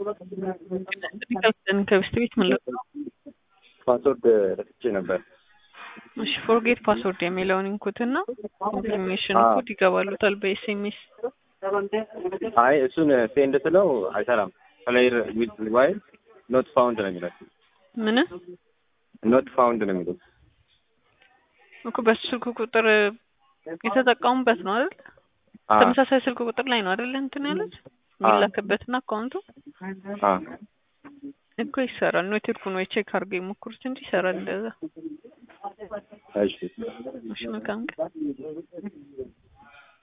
ከብተን ከብስት ቤት ምን ልክ ነው? ፓስወርድ ረስቼ ነበር። እሺ ፎርጌት ፓስወርድ የሚለውን ኢንኩትና ኢንፎርሜሽን ኮድ ይገባሉታል በኤስኤምኤስ። አይ እሱን ሴንድ ስለው አይሰራም። ፕሌየር ዊዝ ዋይል ኖት ፋውንድ ነው የሚለው። ምን ኖት ፋውንድ ነው የሚለው። እኮ በሱ ስልክ ቁጥር የተጠቀሙበት ነው አይደል? ተመሳሳይ ስልክ ቁጥር ላይ ነው አይደል እንትን ያሉት የሚላክበትና አካውንቱ እኮ ይሰራል። ኔትወርኩን ወይ ቼክ አድርገው የሞክሩት እንጂ ይሰራል እንደዛ። እሺ እሺ መልካም ቀን።